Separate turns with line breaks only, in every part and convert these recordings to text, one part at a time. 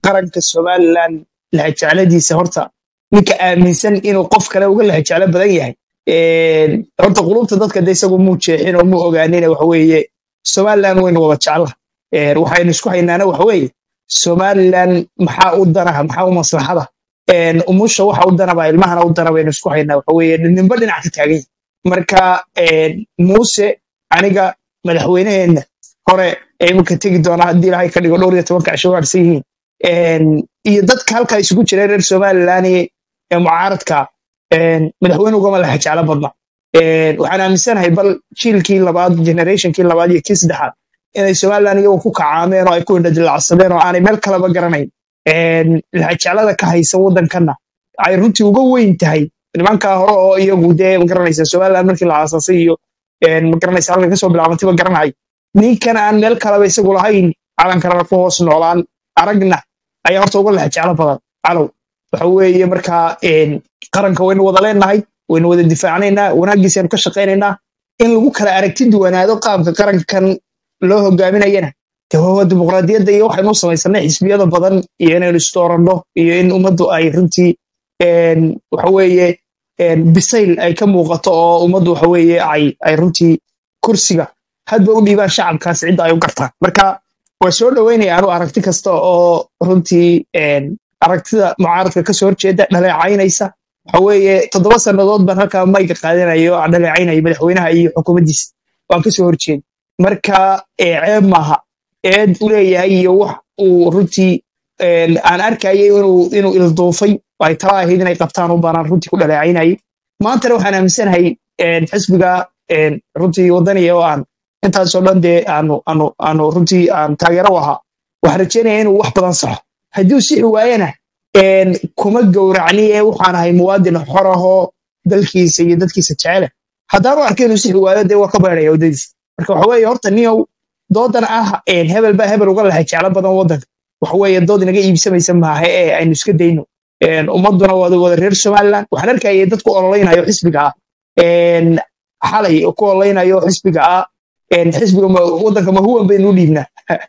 qaranka somalilan lahajecladiisa horta ninka aaminsan inuu qof kale uga lahajeclo badan yahay een, horta qulubta dadka de isagu muu jeexin oo muu ogaanin waxa weeye somalilan waynu wada jeclaha Een, waxaynu isku haynaana waxa weeye somalilan maxaa u danaha maxaa u maslaxada Een, umusha waxa u danaba ilmahana u dana baynu isku haynaa waxa weeye ninba dhinac ka taagan yahay marka een, muuse aniga madaxweyneheenna hore ee iminka tegi doona haddii ilaahay ka dhigo dhowr iyo tobanka cisho waarsan yihiin Een, iyo dadka halkaa isugu jira reer somalilan ee ee mucaaradka een, madaxweyne ugama laha jeclo badna Een, waxaan aaminsanahay bal jiilkii labaad generationkii labaad iyo kii saddexaad inay somalilan iyagu ku kacaameen oo ay ku indhadilacsadeen oo aanay meel kaleba garanayn Een, lahajeclada ka haysa waddankanna ay runtii uga weyn tahay nimankaa hore oo iyagu dee magaranaysa somalilan markii la aasaasay iyo een, magaranaysa halka kasoo bilaabantay ba garanay ninkan aan meel kaleba isagu lahayn calankarana ku hoos noolaan aragna ayaa horta uga lahajeclo badan calow waxa weeye markaa een, qaranka waynu wada leenahay waynu wada difaacnaynaa wanaaggiisaynu ka shaqaynaynaa in lagu kala aragti duwanaado qaabka qarankan loo hogaaminayana de waa dimuqraadiyadda iyo waxaynu u samaysanay xisbiyada badan iyo inaynu isdooranno iyo in ummaddu ay runtii een, waxa weeye een, bisayl ay ka muuqato oo ummaddu waxa weeye ay ay runtii kursiga hadba u dhiibaan shacabkaas cidda ay u gartaan marka waa soo dhoweynaya anu aragti kasta oo runtii een, aragtida mucaaradka kasoo horjeeda dhaleecaynaysa waxa weeye toddoba sannadood baan halkaa mayga qaadanayo oo aan dhaleecaynaya madaxweynaha iyo xukuumaddiisa waan kasoo horjeeda marka ee, ceeb maaha eed u leeyahay iyo wax uu runtii een, aan arkayay inuu inuu ilduufay oo ay tala ahayd inay qabtaan u baanaan runtii ku dhaleecaynayay maantana waxaan aaminsanahay een, xisbiga een, runtii wadaniya oo aan intaasoo dhan dee aanu aanu aanu runtii aan taageero u ahaa waxaan rajeynaya inuu wax badan saxo haddii uu sixi waayana een, kuma gowracni ee waxaan ahay muwaadin xor ahoo dalkiisa iyo dadkiisa jecele haddaanu arka inuu sixi waayo dee waa ka baydhaya waddadiisa marka waxa weeye horta niyow doodan ah een, hebel baa hebel uga lahay jeclo badan waddanka waxa weeye dood inaga iibsamaysa maaha ee aynu iska dayno Een, ummadduna wada wada reer somaliland waxaan arkayay dadku ololeynayo xisbiga ah een, xalay oo ku ololeynayo xisbiga ah een, xisbiga ma- waddanka mahuwan baynu u dhiibnaa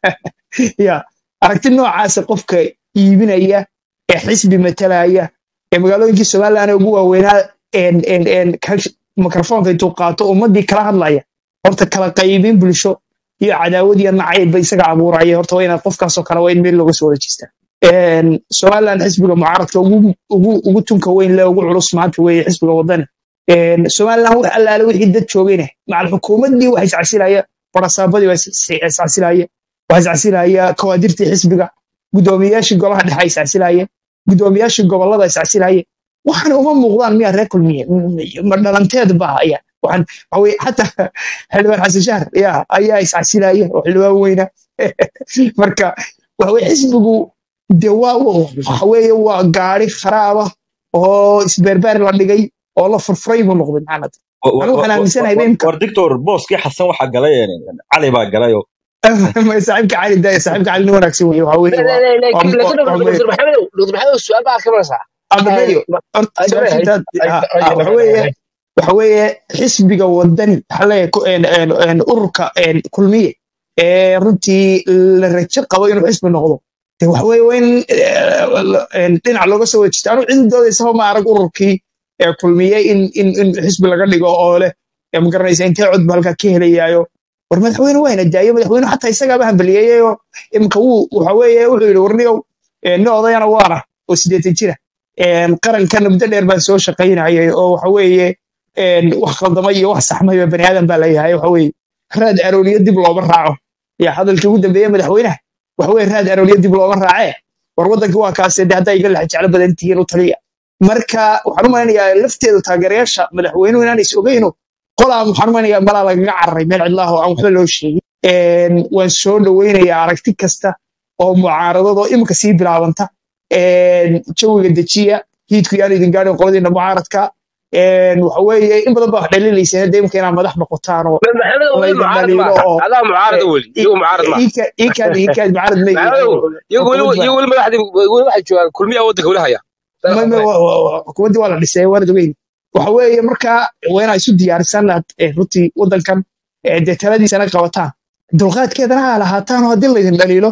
ya aragti noocaasa qofka iibinaya ee xisbi matalaya ee magaalooyinkii somaliland ee ugu waaweynaa een, een, een, ka- mikrofoonka intuu qaato ummaddii kala hadlaya horta kala qaybin bulsho iyo cadaawad iyo nacayb isaga abuuraya horta waa inaad qofkaasoo kale waa in meel looga soo wareejistaa Een, somaliland xisbiga mucaaradka ugu ugu ugu tunka weyn le ugu culus maanta weeye xisbiga wadani Een, somaliland wax allaale wixii dad joogayna macal xukuumaddii waxa iscasilaya barasaabadii waa is- is- iscasilaya waxa iscasilaya kawaadirtii xisbiga guddoomiyaashii golaha dhexe iscasilaya guddoomiyaashii gobollada iscasilaya waxaana uma muuqdaan miyaa reer kulmiye M- ma dhalanteed ba aya waxaan waxa weye xataa xildhibaan xasan shahr ya ayaa iscasilaya oo xildhibaan weyna marka waxa weye xisbigu de waa waxa weeye waa gaari kharaaba oo isbeerbeer la dhigay oo la furfuray buu noqday maxamed anigu waxaan aaminsanahay imka
war dictor booskii xasan waxaa galay een, cali baa galay oo
saaxiibka cali da saaxiibka cali nin wanaagsan weye waxa weeye waa waa
laakiin
waa
dr
waa
dr maxamedow dr maxamedow su-aal baa ka maraysaa
abdameyo horta su-aasha intaad ah, ah, waxa weeye waxa weeye xisbiga wadani waxa leeyahay ku- een- een- een ururka een, kulmiye ee runtii la rajo qabo inuu xisbi noqdo de waxa weeye waa in eh, een, dhinac looga soo wejista anu cidi doodaysaba ma arag ururkii ee kulmiye in in in xisbi laga dhigo oo leh ee ma garanaysa intee cod ba halkaa ka helayaayo war madaxweyne wayna daayo madaxweyne xataa isagaaba hambaliyeeyo imka wuu waxa weeye wuxuu yidhi warniyow eh, nin odayana waana oo sideetan jira een, qarankan muddo dheer baan soo shaqaynayay oo waxa weeye een, wax khaldamay iyo wax saxmayba bani aadan baa leeyahay waxa weeye raad arooliyo dib looma raaco ya hadalkii ugu dambeeye madaxweynaha waxa weeye raad arooliyo dib looma raacee war waddankii waa kaase de haddaa iga laxa jeclo badan tihiin u taliya marka waxaan u malaynayaa lafteedu taageerayaasha madaxweynuhu inaan is ogeyno qolaa waxaan u malaynayaa malaa lagaga cararay meel cidlaah oo aan waxba loo sheegin Een, waan soo dhoweynayaa aragti kasta oo mucaaradadoo imika sii bilaabanta Een, jawiga dejiya hiidku yaan idin gaadhin qoladiina mucaaradka Een, waxa weeye in badan baa wax dhaliilayseen hadda imika inaad madax noqotaan oo
maxamedow weli
laydin
mucaarad
dhaliilo
maaha
oo
adaa mucaarada weli iyagu mucaarad maaha
iikaad iikaad mucaarad ma yihiin
maxamedow iyagu weli
xukuumad baa
iyagu weli madaxdii weli waxay joogaan kulmiyaa waddanka weli haya
ma ma wa- wa- wa- xukuumaddii waa la dhisay waana ogeyn waxa weeye marka waa inaa isu diyaarisan aad eh, runtii waddankan eh, dee taladiisana qabataan dulqaadkeedana ha lahaataan oo haddii laydin dhaliilo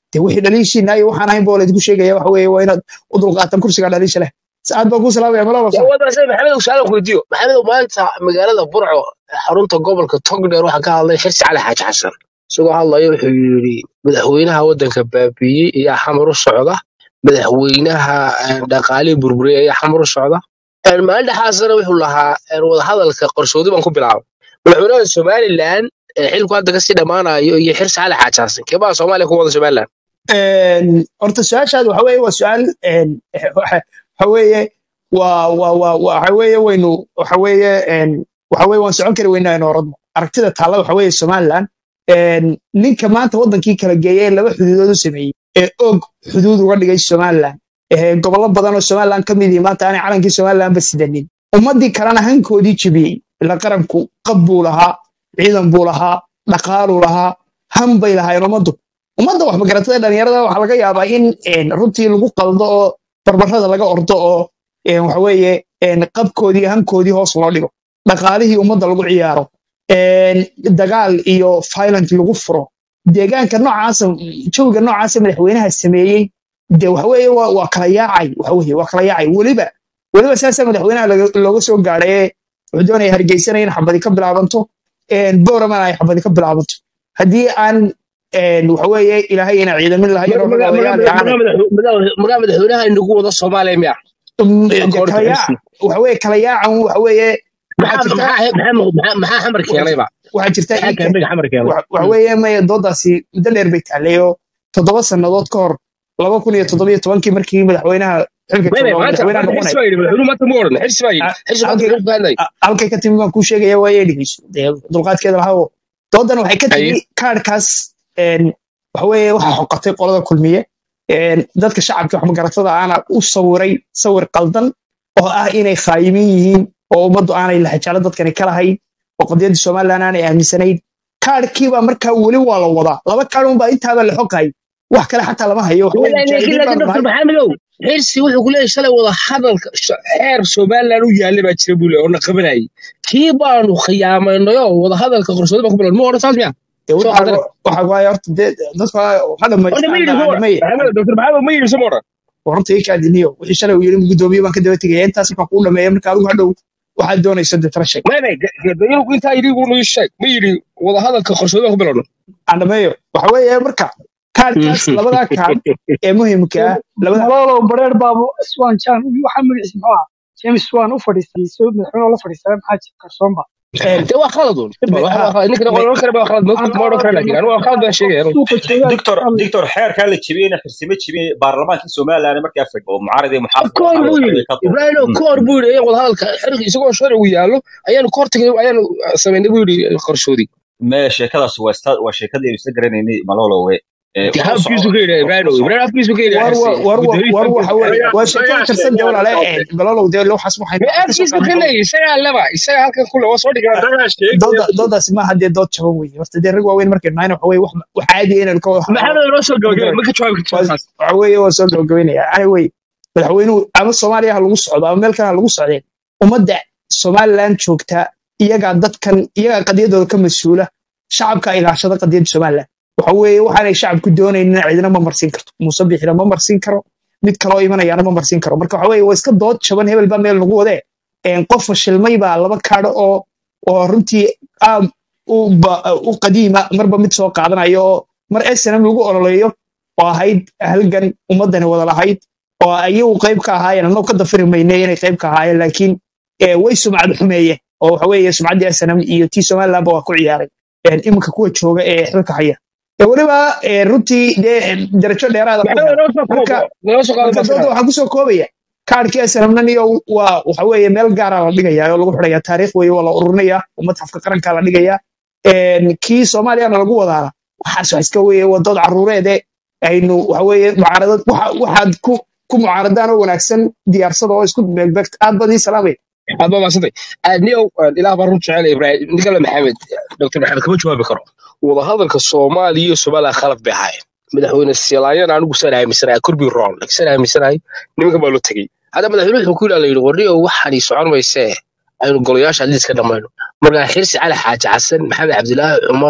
dee wixii dhaliishiina iyo waxaan ahayn boo laydinku sheegaya waxa weeye waa inaad u dulqaataan kursiga dhaliisha leh saacad baa kuu salaamaya malaba
yaa wada se maxamed su'aal ku weydiiyo maxamed maanta magaalada burco xarunta gobolka togdheer waxaa ka hadlay xirsi cali xaaji xasan isagoo hadlaya wuxuu yidhi madaxweynaha waddanka baabiiyey ayaa xamar u socda madaxweynaha eh, dhaqaalihii burburiyey ayaa xamar u socda Eh, maalin dhexaasana wuxuu lahaa eh, wadahadalka qarsoodi baan ku bilaabay madaxweynaha somalilan eh, xilku hadda kasii dhammaanayo iyo xirsi cali xaaji xasan keebaa soomaaliya ku wada somalilan
Een, horta su-aashaad waxa weeye waa su-aal een, waxa waxa weeye waa waa waa waxa weeye waynu waxa weeye een, waxa weeye waan socon kari weynaa in orodno aragtida taalla waxa weeye somaliland een, ninka maanta waddankii kala geeyay ee laba xuduudood u sameeyey ee og xuduud uga dhigay somaliland ee gobollo badan oo somaliland ka mid yihi maanta aanay calankii somaliland ba sidanin ummaddii kalena hankoodii jebiyey ila qaranku qab buu lahaa ciidan buu lahaa dhaqaaluu lahaa han bay lahaayeen ummaddu ummadda wax magaratada dhalinyarada waxaa laga yaabaa in een, runtii lagu qaldo oo barbarada laga ordo oo een, waxa weeye een, qabkoodii hankoodii hoos loo dhigo dhaqaalihii ummadda lagu ciyaaro een, dagaal iyo violent lagu furo deegaanka noocaasa jawiga noocaasa madaxweynaha sameeyey de waxa weeye waa waa kala yaacay waxa weeye waa kala yaacay weliba weliba saasaa madaxweynaha laga- looga soo gaadhay ee wuxuu doonaya hargeysana in xabadi ka bilaabanto een, booramana ay xabadi ka bilaabanto haddii aan een, waxa weeye ilaahay ina ciidamin lahayn oo
magaa
dhaqaalayaal yaacaan
madaxweynaha inagu wada soomaaliya miya
Um, de
akoorta
kala yaac
xirsi
waxa weeye kala yaacan waxa weeye waxaa
maxaa
jirta
maxaa maxaa maxaa xamar keenayba
waxaa jirta
maxaa
ika
kaambiga xamar keenay
waxa waxa weeye maya doodaasi muddo dheer bay taallay oo toddoba sannadood ka hor laba kun iyo toddoba iyo tobankii markii madaxweynaha xilka
maya
jooga oo
maanta
madaxweynaha
maanta xirsi
noqonaya
baa yidhi madaxweynuhu maanta ma odhan xirsi baa yidhi
a-
xirsi maanta
halkay
wuxuu ka hadlay
a- halkay ka timi baan kuu sheegaya waaye dhegeyso dee dulqaadkeeda lahawo doodan waxay ka
haye
timi kaadhkaas een, waxa weeye waxaa xoqatay qolada kulmiye een, dadka shacabka wax magaratada aana u sawiray sawir qaldan oo ah inay khaayimin yihiin oo ummaddu aanay lahajaalo dadkani ka lahayn oo qadiyadda somaliland aanay aaminsanayn kaadhkiibaa markaa weli waa la wadaa laba kaadh unbaa intaaba la xoqay wax kale xataa lama hayo waxa weeye
laakiin
mujaahidiin
laakiin
baanu
doctor
nahay
maxamedow xirsi wuxuu ku leeyahay shalay wada hadalka sh- xeer somaliland u yaallay baa jira buu leeyahay oo na qabanayay kii baanu khiyaamaynayoo wada hadalka qarsoodi baan ku bilaabnay ma odhan saas miya
dee
soo
waxaa
qaldane
waxaa waaye horta dee dadka waxa
odha ma
dhamaystaan
yidhi soo odhan
dhameeye
maxamed doctor maxamed ma yidhi soo ma odhan
waranta ii kaadiniyo wixii shalay uu yidhi gudoomiye baan ka daba tegaya intaas markaan kuu dhameeya marka adigu hadhow waxaad doonayso dee tala sheeg
maya maya intaa yidhi uu ii sheeg ma yidhi wada hadalka qarsoodi baan ku bilaabnay
aan dhameeyo waxa weeye marka kaadhkaas labadaa kaadh ee muhiimka ah labada
malolow bareer baabu swan jan waxaa magaciisa muxuu ahaa james swan u fadhiistay soo madaxweyne oo la fadhiistay maxaa jira qarsoonba
een,
dee waa khalad un
me-
waa
ha
waa khalad ninkan
me-
odhan kara baa khalad ma ma odhan kara laakiin anigu waa khalad baan sheegaya anigu
suuqa joogaa
دكتور
hadlay
دكتور xeerkaa la jebiyeyna xirsime jebiyey baarlamaankii somaliland markaa fadhi oo mucaarad iyo muxaafid
koor
waxaa
buu
wada
yidhi
fadhiya ka duub
ibraahimo koor buu yidhi in wada hadalka xilka isagoo sharcigu yaallo ayaanu koor tagay ayaanu samaynay buu yidhi qarsoodi
mee sheekadaas waa ista- waa sheekadii isla garanaynay malolowe ee
dee
wuxuu
habkiisu
socdo
ka yidhi
wuxuu
ibraahimo
socdo
ibraahim habkiisu ka yidhi
war
xirsi
wa- war wa-
gudoomiye
war waxa weeye
habkiisu
waa sheeko
mayaa
tirsan dee walaale een, balalow dee waxaas waxaynu
mee
aan ka soo
habkiisu
qaadnay
ka leeyahay isagaa leba isagaa halkan kule waa soo dhigaa
dooda doodaasi maaha dee dood jaban weeye horta dee rag waaweyn markaynu nahayna waxa weeye wax wax caadi ah inaynu ka wada hadalno
maxamed noo soo
ma
gabagabay
garan
ma ka jawaabi kartaa
waa-
saas
waxa weeye waa soo gabagabeynaya ani wey madaxweynuhu ama soomaaliya ha lagu socdo ama meel kale ha lagu socdeen ummadda somaliland joogta iyagaa dadkan iyagaa qadiyadooda ka mas-uula shacabka ilaashada qadiyadda somaliland waxa weeye waxaanay shacabku doonaynin cidina ma marsiin karto muuse bixina ma marsiin karo mid kaloo imanayana ma marsiin karo marka waxa weeye waa iska dood jaban hebel baa meel nagu wadee een, qof fashilmay baa laba kaadho oo oo runtii aad u ba- u qadiima marba mid soo qaadanayo oo mar snm lagu ololeeyo oo ahayd halgan ummadani wada lahayd oo ayagu qayb ka ahaayeen annagoo ka dafiri mayne inay qayb ka ahaayeen laakiin eh, way sumcad xumeeyeen oo waxa weeye sumcaddii snm iyo tii somalilandba waa ku ciyaaray een, iminka kuwa jooga ee xilka haya ee weliba eh, runtii dee darajo dheeraada ku
maxamed
hela
noo soo
marka
koobo noo soo qaado
marka dooda
maskaxda
waxaa kusoo koobaya kaarkii snmnan iyo waa waxa weeye meel gaara la dhigaya oo lagu xidhaya taariikh weeye waa la ururinaya oo matxafka qaranka la dhigaya een, kii soomaaliyana lagu wadaana waxaas wax iska weeye waa dood caruureede aynu waxa weeye mucaaradad waxa- waxaad ku ku mucaaradaan oo wanaagsan diyaarsada oo isku beegbeegta aad baad ii salaamay
aad baa maasantay niyow ilaah baa run jecel ibraahim ninkale maxamed doctor maxamed kama jawaabi karo wada hadalka soomaaliya iyo somaliland khalad bay ahaayeen madaxweyne silaayana anigu saan aaminsanahay kurbi ron saan aaminsanahay nimanka baa loo tegey hadda madaxweyne wuxuu ku yidhaa la yidhi warniyow waxaan ii socon maysee aynu golayaasha liis ka dhammayno markaa xirsi cali xaaji xasan maxamed cabdilaahi cumar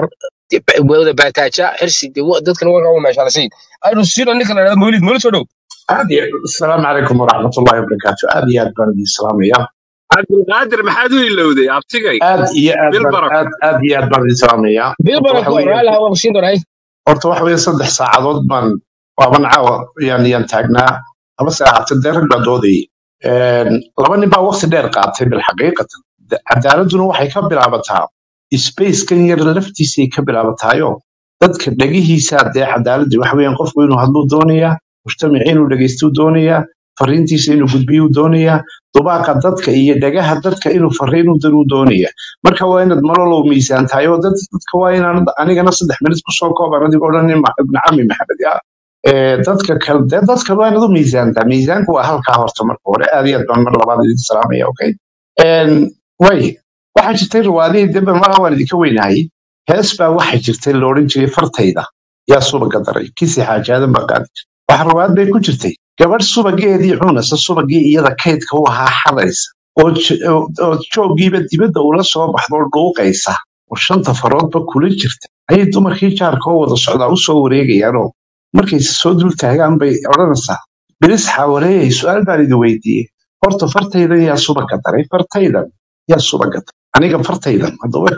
wada baataaja xirsi dee wa- dadkana waa kaga meeshaalasiin aynu siino ninka la dhahdo mawlid mawlid soo dhow
aad iyo asalaamu calaykum waraxmatullahi wabarakaatu aad iyo aad baan idin salaamaya
cabdulqaadir maxaad u ilowday abtigay
aad iyo aad
bil
baan
barako
aad aad iyo aad baan idin salaamaya
bil
horta waxa
barako
weeye
raalaha waa siin doonaa
horta waxa weeye saddex saacadood baan waaban caawa yaan yaan taagnaa laba saacad dee rag baa doodayay Een, laba nin baa waqti dheer qaatay bilxaqiiqatan Da- cadaaladuna waxay ka bilaabataa spacekan yar laftiisay ka bilaabataayo dadka dhegihiisa dee cadaaladii waxa weeyaan qofku inuu hadluu doonayaa mujtamaci inuu dhegaystuu doonayaa fariintiisa inuu gudbiyuu doonayaa dubaaqa dadka iyo dhagaha dadka inuu fariin u diruu doonayaa marka waa inaad malolow miisaan tahay oo dad- dadka waa inaan anigana saddex minut kusoo kooban adigoo dhan nin ma- ibn cami maxamed ya Ee, dadka kale dee dadka waa inaad u miisaantaa miisaanku waa halkaa horta marka hore aad iyo aad baan mar labaad idin salaamaya okay Een, way waxaa jirtay riwaadihii dembe malaha waan idinka weynahay hees baa waxaa jirtay la odhan jiray fartayda yaa subaga daray kisi xaajaadan baa qaadi jirtay waxa riwaayad bay ku jirtay gabadh subageedii cunaysa subagii iyada kaydka u ahaa xadaysa oo j- oo oo jooggiiba dibadda ula soo baxdo oo dhuuqaysa oo shanta faroodba kula jirta ayay dumarkii jaarka oo wada socdaa u soo wareegayaanoo markayse soo dul taagaan bay odhanaysaa bilis xaawareeyay su-aal baan idin weydiiyey horta fartaydan yaa subaga daray fartaydan yaa subaga daray aniga fartaydan haddaba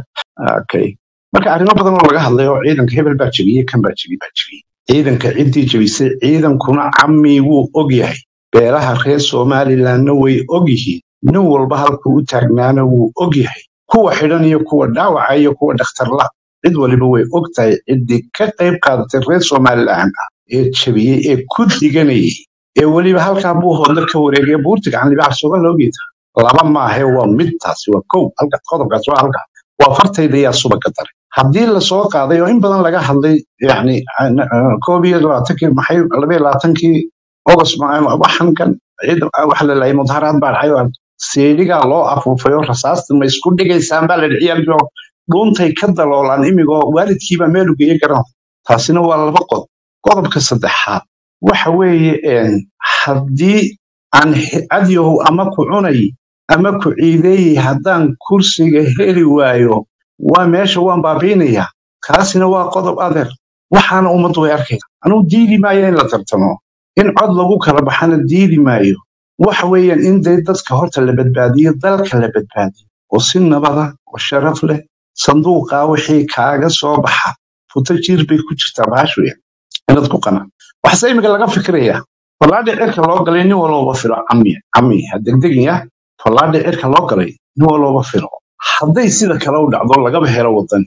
okay marka arrimo badan oo laga hadlay oo ciidanka hebel baa jebiyey kan baa jebiyey baa jebiyey ciidanka ciddii jebisay ciidankuna cammi wuu og yahay beelaha reer somalilandna way og yihiin nin walba halkuu u taagnaana wuu og yahay kuwa xidhan iyo kuwa dhaawaca iyo kuwa dhakhtarla cid waliba way og tahay ciddii ka qayb qaadatay reer somaliland ah ee jebiyey ee ku diganayay ee weliba halkaa buu hoodla ka wareegaya buurta gacan libaax sugan loogeeda laba maahe waa mid taasi waa kow halka qodobkaas waa halka waa fartayda yaa subaga daray haddii lasoo qaaday oo in badan laga hadlay yani koob iyo labaatankii maxay laba iyo labaatankii august ma- waxan kan ciid waxa la laayay mudaharaad baa dhacay oo seedhigaa loo afuufay oo rasaasta ma isku dhigaysaan baa la dhiciyaalkii oo dhuuntay ka daloolaan imigoo waalidkiibaa meel u geeye garan taasina waa laba qodob qodobka saddexaad waxa weeye een, haddii aan he- adyahow ama ku cunay ama ku ciideeyey haddaan kursiga heli waayo waa meesha waan baabiinayaa kaasina waa qodob adeer waxaana ummaddu way arkaysa anugu diidi maayo in la tartamo in cod lagu kala baxana diidi maayo waxa weeyaan in dee dadka horta la badbaadiyo dalka la badbaadiyo oo si nabada oo sharaf leh sanduuqaa wixii kaaga soo baxa futo jiir bay ku jirtaa baash weeyaan inaad ku qanaa waxase imika laga fikirayaa fallaadhi cirka loo galay nin walooba filo cami cami ha degdegin ya fallaadhi cirka loo galay nin walooba filo hadday sida kale u dhacdo lagaba helo wadan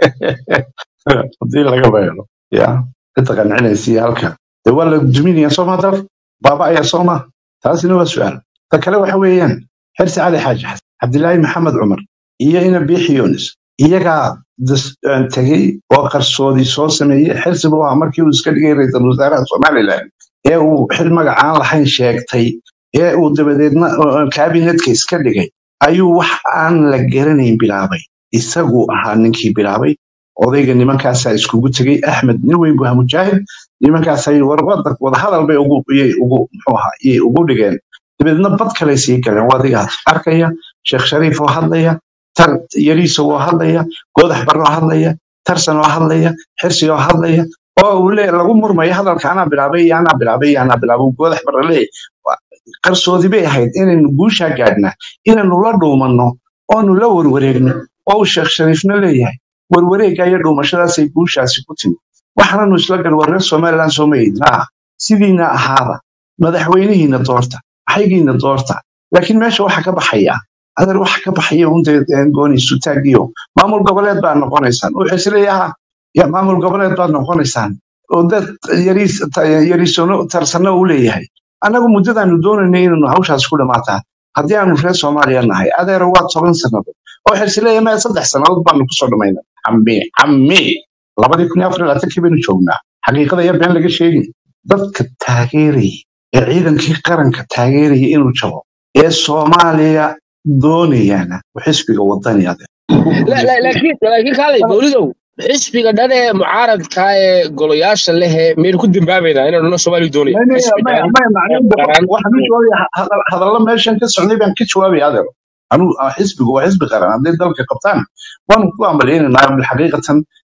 haddii lagaba helo ya cidda qancinaysa halka dee waa la duminaya sooma dalka baaba ayaa sooma taasina waa su-aal ta kale waxa weeyaan xirsi cali xaaji xasan cabdilaahi maxamed cumar iyo ina biixi yunis iyagaa das- aan tegey oo qarsoodi soo sameeyey xirsi buu ahaa markii uu iska dhigay ra'iisul wasaaraha somalilan ee uu xil magacaan lahayn sheegtay ee uu dabadeedna uh, kaabinetka iska dhigay ayuu wax aan la garanayn bilaabay isaguu ahaa ninkii bilaabay odayga nimankaasaa iskugu tegey axmed nin weyn buu ahaa mujaahid nimankaasay war wada wadahadal bay ugu iyay ugu muxuu ahaa iyay ugu dhigeen dabeedna bad kaley sii galeen waa adigaas arkaya sheekh shariif oo hadlaya tar yariisa oo hadlaya goodax barre oo hadlaya tarsan oo hadlaya xirsi oo hadlaya oo uu le lagu murmayo hadalka anaa bilaabay iyo anaa bilaabay iyo anaa bilaabay uu goodax barre leeyahay qarsoodi bay ahayd inaynu guushaa gaadhnaa inaynu la dhuumanno oonu la warwareegno oo uu sheekh shariifna leeyahay warwareegga iyo dhuumashadaasay guushaasi ku timi waxaananu isla gal war reer somaliland soo mayidna ah sidiina ahaada madaxweynihiina doorta maxaygiina doorta laakiin meesha waxa ka baxaya adeer waxa ka baxaya unta gooni sutaagiyo maamul goboleed baa noqonaysaan wuxuu isleeyaha ya maamul goboleed baad noqonaysaan oo dad yariis ta- yariisono tarsano u leeyahay annagu muddadaanu doonaynay inaynu hawshaas ku dhammaataa haddii aanu reer soomaaliya nahay adeero waa toban sannadood oo xirsileeya maya saddex sannadood baanu kusoo dhammaynay cammi cammi labadii kun iyo afar iyo labaatankii baynu joognaa xaqiiqada iyo been laga sheegin dadka taageeraya ee ciidankii qaranka taageeraya inuu jabo ee soomaaliya doonayana waa xisbiga wadani adeer ku
La- la-
guulaysanaya
laakiin laakiin kaalay mawlidow xisbiga dhan ee mucaaradka ee golayaasha leh ee miyaynu ku dambaabaynaa inaynu dhan soomaaliya doonaya
maya
xisbi
maya
dhan
maya macnaheedu
ee qaran
waxaan u jawaabaya hadal- hadallo meeshan ka socday baan ka jawaabaya adeero anuu ah, xisbigu waa xisbi qaran hadday dalka qabtaan waanu ku ambaliyaynaynaa bilxaqiiqatan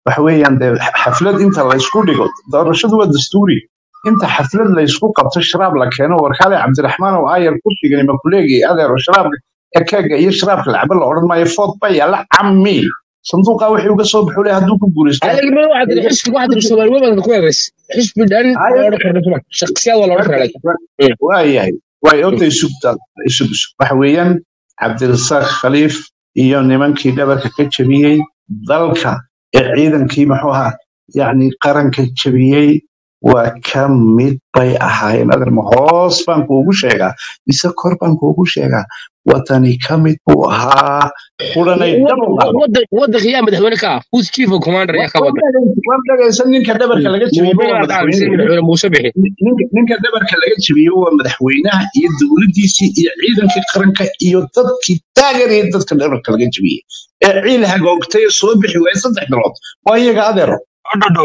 waxa weeyaan dee xaflad inta la isku dhigo doorashadu waa dastuuri inta xaflad la isku qabto sharaab la keeno warkaale cabdiraxmaan oo aayar ku dhigani makuleegi adeero sharaabka ekeega iyo sharaabka lacaba la odhan maayo food ba yaala cammi sanduuqa wixii uga soo baxuu le hadduu ku guulaysto
هذا اللي واحد حسب واحد الشمال وين كويس حسب دان ولا كرنا شخصيات ولا ولا لك
waayahay way odda isugta isug isug waxa weeyaan cabdirasaaq khaliif iyo nimankii dhabarka ka jebiyey dalka ee ciidankii muxuu ahaa yacni qaranka jebiyey waa ka mid bay ahaayeen adarma hoos baan kuugu sheegaa mise kor baan kuugu sheegaa watani ka mid buu ahaa quranay dhab u qaado
ود ود خيام مدحونا كا هوز تشيف كوماندر يا كبد
war dhagaysan ninka dhabarka laga jebiyey waa
موبيل عام سير
madaxweyne
مدحونا موسى بحي
ninka ninka dhabarka laga jebiyey waa madaxweynaha iyo dowladdiisii iyo ciidankii qaranka iyo dadkii taageeraya dadka dhabarka laga jebiyey ee ciil hagoogtay ee soo bixi waayay saddex bilood waa iyaga adeero
hodhodho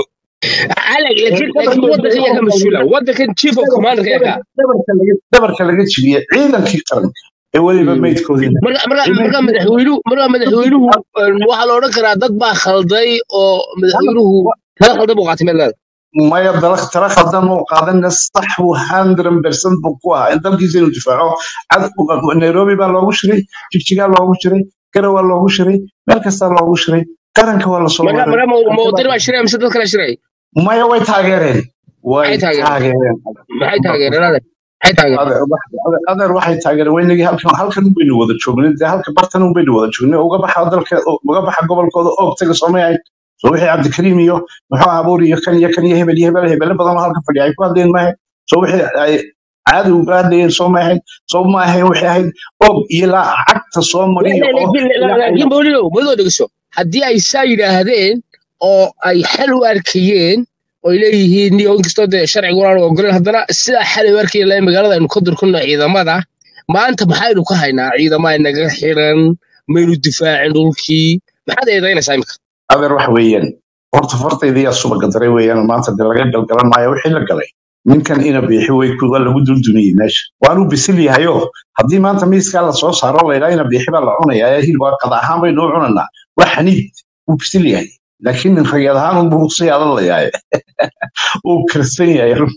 على لكن لكن ود خيام كا مسؤولة ود كان تشيف كوماندر يا كا
dhabarka laga- dhabarka laga jebiyey ciidankii qaranka ee weliba meydkoodina
marka marka marka madaxweynuhu marka madaxweynuhu waxa la oran karaa dad baa khalday oo madaxweynuhu kala khaldan buu qaatay meel
maya dalak tala khaldan uu qaadana sax buu hundred percent buu ku ahaa in dalkiisa inuu difaaco cad- nairobi baa loogu shiray jigjigaa loogu shiray garow waa loogu shiray meel kastaa loogu shiray qaranka waa lasoo
marka
waday
marka mawdani baa shiray mise dad kale shiray
maya way taageereen way
maxay taageereen
taageereen
maxay taageereen adeer maxay taageereen
adeer adeer- adeer waxay taageereen weynagii halkan halkan un baynu wada joognay dee halka bartan un baynu wada joognay uga baxa dalka uga baxa gobolkooda oog taga soomay ahayd soo wixii cabdikariim iyo muxuu ahaa abuur iyo kan iyo kan iyo hebel iyo hebel hebele badan oo halka fadhiya ay ku hadleen maahe soo wixii ay caadi uga hadlayeen soo ma ahayd soo ma ahayn waxay ahayd oog iyo laa cagta soo mariyo oo ilaa ay
laakiin bawlino madoo dhegeyso haddii ay saa yidhaahdeen oo ay xal u arkayeen oo ay leeyihiin niyo inkastoo dee sharciga waan ogolen haddana sidaa xal u arkayeen lahayn magaalada aynu ka durkunno ciidamada maanta maxaynu ka haynaa ciidama inaga xiran maynu difaacin dhulkii maxaad eedaynaysaa imika
adeer waxa weeyaan horta fartayda yaa subaga daray weeyaan maanta dee laga galgalan maayo wixii la galay ninkan ina biixi way kuwa lagu duldumiyey meesha waanu bisil yahayo haddii maanta miiskaa lasoo saaro laydhaa ina biixi baa la cunayaa ee hilib waa qada ahaan baynu u cunanaa waa xaniid wuu bisil yahay laakiin nin ragad ahaan unbuu ruqsay adalayahay uu karsan yahay run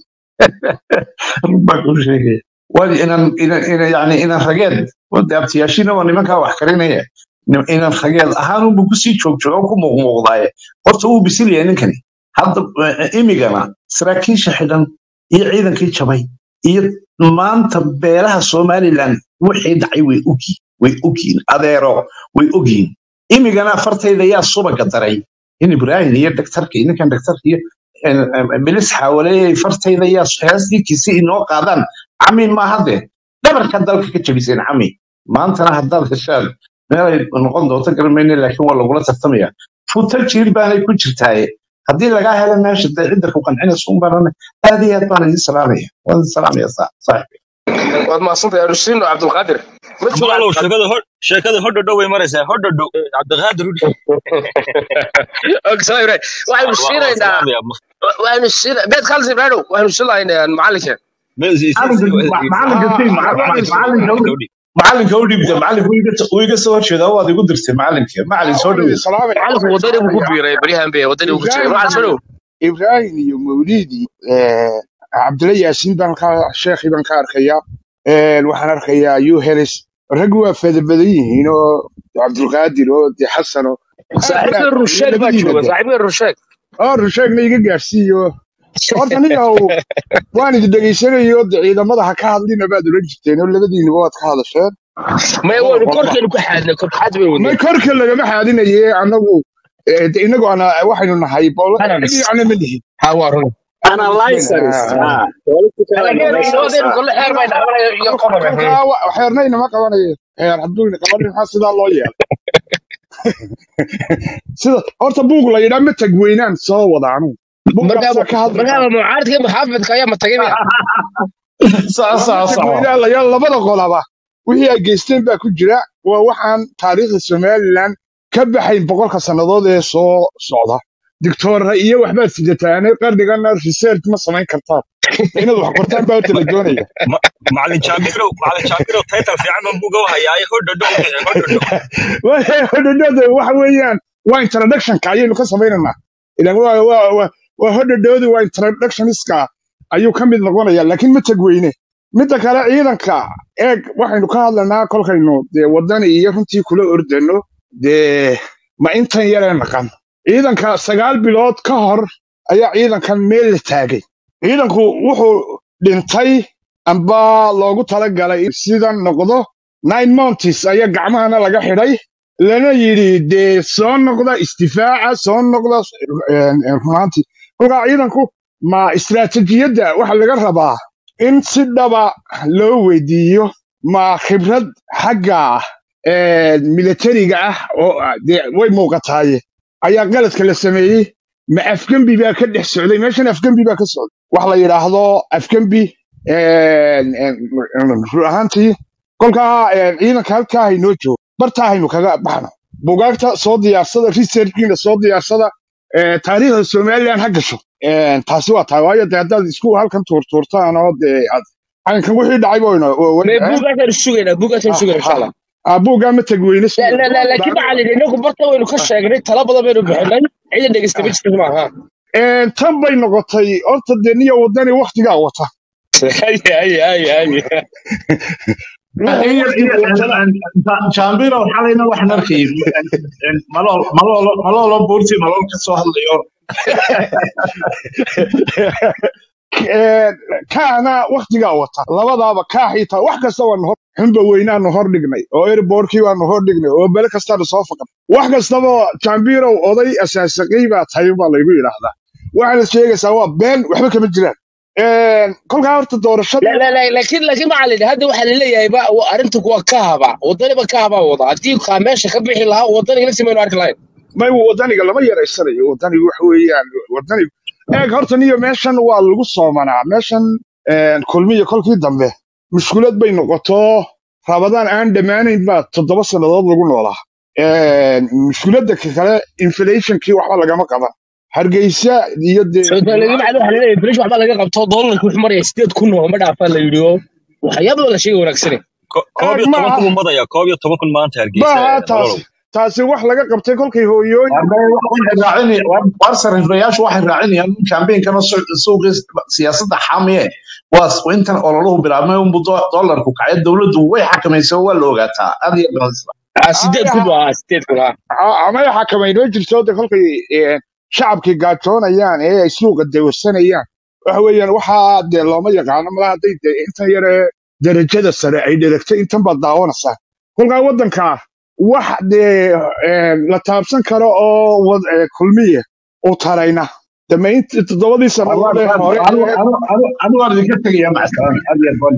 run baa kuu sheegaya waa inan inan ina yani inan rageed wade abtiyaashiina waa nimankaa wax karinaya nin- inan rageed ahaan unbuu kusii joogjooga oo ku muuqmuuqdaaye horta wuu bisil yahay ninkani hadda eh, imigana saraakiisha xidhan iyo ciidankii jabay iyo maanta beelaha somalilan wixii dhacay way ogyiin way ogyiin adeero way ogyiin imigana fartayda yaa subaga daray in ibrahim iyo daktarka iyo ninkan daktarka iyo eh, eh, bilis xaawaleeyay fartayda yaa heestii kisi inoo qaadaan cami maahade dhabarka dalka ka jabiseen cami maantana haddaad heshaan meelay noqon doonto garamayne laakiin waa lagula tartamaya futa jiir baanay ku jirtaaye haddii lagaa helo meesha dee cidda ku qancinaysa un baan aad iyo aad baan idin salaamaya waan idin salaamaya saa- saaxiib
waad mahadsantay anusiino cabdulqaadir ma joogo
maalow
cabdulqaadir
sheekada hor sheekada hodhodho way maraysaa hodhodho cabdiqaadir udhi
Okay, sorry, right. waxaynu
waa
siinaynaa
salaamaya
waxaynu siina beed khalsi ibraahimow waxaynu siinaynaa macalinka
macalinka macalinka sii macalinka u- macalinka u dhiibta macalinka uu iga uu iga soo horjeeda waad igu dirtay macalinka macalin soo dhoweey
salaamay
macalinku wadani buu ku biiray baryahan be wadani buu ku jiray macalin soo dhow
ibrahim iyo mawlidi cabdilla yaasiin baan ka sheekhi baan ka arkayaa Een, waxaan arkayaa yuhelis rag waa fada badan yihiin oo cabdulqaadir oo de xasan oo aad iyo
saaxiibka
aad
rusheeg baa
labadiina
jooga
de
saaxiibka rusheeg
oo rusheegna iga gaarsiiyo horta niyahow waan idi dhegaysanayo de ciidamada ha ka hadlina baad oran jirteen oo labadiinuba waad ka hadasheen
maya
labada
waynu
qolba
korkeenu ku xaadnay korkaxaad bay
may
wadnay
korka lagama xaadinaye anagu eh, de inagu ana waxaynu nahay bol
analyst
dhinacna ma nihin
ha waa run
analyzers ah political
laakiin
analyzers
wadani
ah
kole xeer bay dhaqanaya iyo qodob
kolkaa wa- xeernayna ma qabanayo xeer hadduuna qabanin maxaa sidaa loo yeelay sida horta buug la yidhaa ma tagweynaan soo wada anugu
markaa
buuggaasa ka hadli
markaa
kara
mucaaradka iyo muxaafidka ayaa matagay maya
saa
waa ma
saa saco
tagweynaan la yaal labada qolaba wixii ay geysteen baa ku jira waa waxaan taariikhda somalilan ka baxayn boqolka sannadood ee soo socda dictoorra iyo waxbaad sidataane qarnigana research ma samayn kartaan inaad wax qortaan baa horta la doonaya
macalin jaabirow macalin jaabirow taytal fiican baan buuga hayaaye hodhodho u bixi hodhodho
hodhodhada waxa weeyaan waa introductionka ayaynu ka samaynaynaa ilan waa waa waa waa hodhadhoodi waa introductioniska ayuu ka mid noqonaya laakiin ma tagweyne midda kale ciidanka eeg waxaynu ka hadlanaa kolkaynu dee wadani iyo runtii kula ordano dee ma intan yaree naqan ciidanka sagaal bilood ka hor ayaa ciidankan meel la taagay ciidanku wuxuu dhintay amba loogu talagalay in sidan noqdo nine months ayaa gacmahana laga xidhay lana yidhi dee soo noqda isdifaaca soo noqda een, een, runaantii kolkaa ciidanku ma istiraatijiyadda waxa laga rabaa in si dhaba loo weydiiyo ma khibrad xagga een, militariga ah oo ah, dee way muuqataaye ayaa qaladka la sameeyey ma afgembi baa ka dhex socday meeshan afgembi baa ka socday wax la yidhaahdo afgembi een, een, run ahaantii kolkaa een, ciidanka halkaa haynoo joogo bartaa haynu kaga baxno bugaagta soo diyaarsada researchkiina soo diyaarsada ee, taariikhda somaliland ha gasho Een, taasi waa tahay waayo dee haddaad isku halkan tuurtuurtaan oo dee aad caynkan wixii dhacay boyno
me buugaasaan sugaynaa buugaasaan sugaynaa insha allah
buuggaa ma tagweyne
La- la- la- laakiin macalin inagu barta waynu ka sheegnay tala badan baynu bixinay ciidan dhegeysta ma jirta maaha
Een, tan bay noqotay horta dee niyo wadani waktigaa wata
haye haye haye haye
ruuxa waktigu watana
jambiro xalayna waxaan arkayay malool malool maloolo buurti malool ka soo hadlayo
Een, kaana waktigaa wata labadaaba kaa xitaa wax kasta waanu hor xunba weynaanu hor dhignay oo erboorkii waanu hor dhignay oo bele kastaanu soo faqan wax kastaba jambirow oday asaasaqay baa tahay baa laygu yidhaahdaa waxaana sheegaysaa waa been waxba kama jiraan Een, kolkaa horta
La-
doorashada
la- la- laakiin laakiin macalin hadda waxaa laleeyahay ba wa- arrintu waa ka haba wadaniba ka haba wada haddii kaa meesha ka bixi lahaa wadaniga nafsi maynu arki lahayn
may wadaniga lama yaraysanayo wadaniga waxa weeyaan wadaniga eeg horta niyo meeshan waa lagu soomanaa meeshan een, kulmiyo kolkii dambe mushkulad bay noqoto rabadaan aan dhammaanayn baa toddoba sannadood lagu noolaa Een, mushkuladda ka kale inflationkii waxba lagama qaban hargeysa iyo dee
soomaaligi macalin waxaa laleeyahay filish waxbaa laga qabto doolarka wuxuu maraya sideed kun oo ma dhaafaa la yidhi oo waxyaaba la sheegay wanaagsane
Ko- koob
eeg
iyo
ma
toban
aha
kun buu madaya koob iyo toban kun maanta hargeysa
ma aha
ee, malolow
taasi taasi wax laga qabtay kolkay hooyooyin
waxay raacinayaan war sariflayaashu waxay raacinayaan kambeynkana suuqii siyaasadda xamiye waa intan ololuhu bilaabmay unbu dollarku kacay dowladdu way xakamaysay oo waa la ogaataa aad iyo badan
Ah, sideed kun buu ahaa sideed kun ah
amay xakamayn ma jirto de kolkay een, shacabkii gaajoonayaan ee ay suuqa dawasanayaan waxa weeyaan waxaa dee looma yaqaano malaha hadday dee intan yare darajada sare ay dheragtay intan baad daawanaysaa kolkaa waddanka wax dee een, la taabsan karo oo wad- ee, kulmiye u tarayna damaynti toddobadii sannadood ee hore ee
anu waan idinka tegaya macsalan aad iyo badan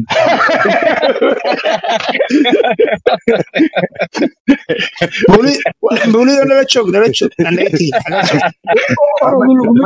mawli mawlido nala joog nala joog anaga tegi nala joog
orogu laguma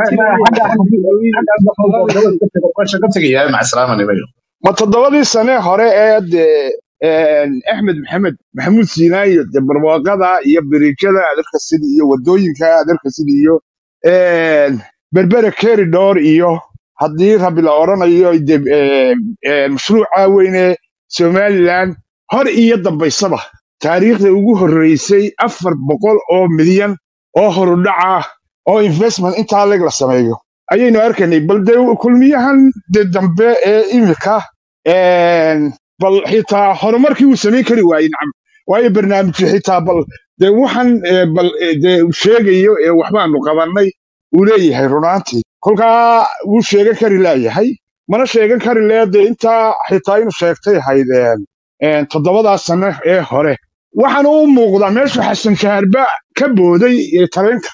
jiro
qasha ka tegaya macsalan nimayo
ma toddobadii sane hore ee dee een, axmed maxamed maxamuud siinaayo dee barwaaqada iyo biriijada adarka sida iyo wadooyinka adarka sida iyo een, berbere keridor iyo haddii rabi la odhanayo dee, een, een, mashruuca weyne somaliland hor iyo dambaysaba taariikhda ugu horreysay afar boqol oo milyan oo horudhaca oo investment intaa leg la sameeyo ayaynu arkaynay bal dee kulmiyahan de dambe ee imika een, bal xitaa horumarkii uu samayn kari waayey nacam waayo barnaamijyo xitaa bal dee waxan ee, bal ee, dee uu sheegayo ee waxbaanu qabannay uu leeyahay runaantii kolkaa wuu sheegan kari laayahay mana sheegan kari lee dee intaa xitaa inuu sheegtay ahayd een, een, toddobadaa sano ee hore waxaana u muuqdaa meeshu xasan shaharba ka booday ee tareenka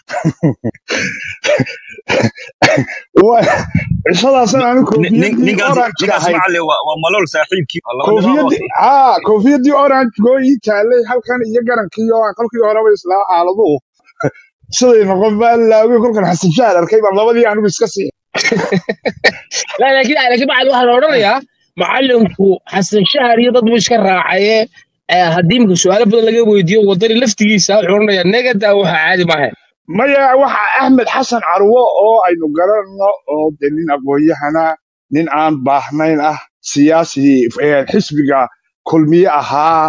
Wa- cishadaasan aanu
Nin- nin-
koofiyadii
ninkaas
oranjka
ninkaas
ahayd
macalin waa waa malool saaxiibkii waa laba nin oo
koofiyadii haa koofiyadii orange goo ii taalay halkan iyo garankii oo aan kolkii horeba islaa xaaladuhu siday noqon baa laaway kolkan xasan shahar arkay baan labadii anigu iska sii
La- laakiin laakiin macalin waxaa la odhanayaa macalinku xasan shahar iyo dad buu iska raacaye eh, haddii imika su-aalo badan laga weydiiyo wadani laftigiisa wuxuu odhanayaa negadaa waxa caadi maaha
maya waxa axmed xasan carwo oo aynu garanno oo de nin aqoon-yahana nin aan baahnayn ah siyaasi eh, xisbiga kulmiye ahaa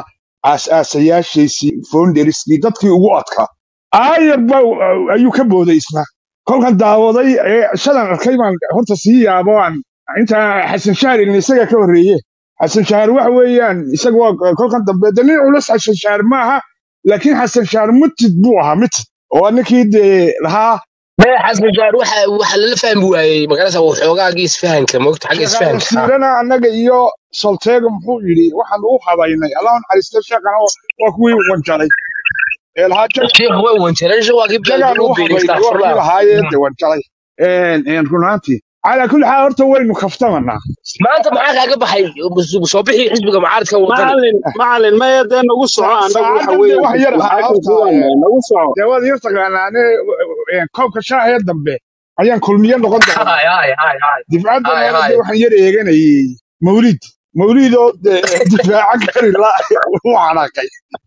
aas-aasayaashiisii founderskii dadkii ugu adkaa aayar ba ayuu ka booday isna kolkan daawaday ee shalan arkay baan horta sii yaabo aan inta xasan shahar ilin isaga ka horreeye xasan shahar waxa weeyaan isaga waa kolkan dambe de nin culus xasan shahar maaha laakiin xasan shahar mutid buu ahaa mutid oo ninkii dee lahaa
maya xasan shaar waxa waxa lala fahmi waayey magarasa waxoogaagii isfahanka moogta xagga
sheekhaan
isfahanka ah
wasiirana annaga iyo solteega muxuu yidhi waxaan u habaynay allah naxariista sheekhana waa kuwii wanjalay ee lahaa jag
sheekh way wanjaleen sheekh waa kii
jagaan
lagu
u
beeray
habaynay waa kii
astaghfirullah
lahaayee de wanjalay runaantii calaa kulli xaal horta waynu kaftamanaa
maanta maxaa kaaga baxay soo bixii xisbiga mucaaradka wadani
macalin macalin maya dee nagu soco
Sa-
annagu waxa
saacadan dee
weeyaan
wax yar ahaa
maxaakim
horta
kuwan
ee,
nagu soco
dee waad yar taqaanaane ee, koobka shaahaya dambe ayaan kulmiye noqon doonaa
hay hay hay hay
difaacan
hay
dambana
hay
dee waxaan yar eeganayay mawlid mawlid oo dee difaaca kari la u xanaaqay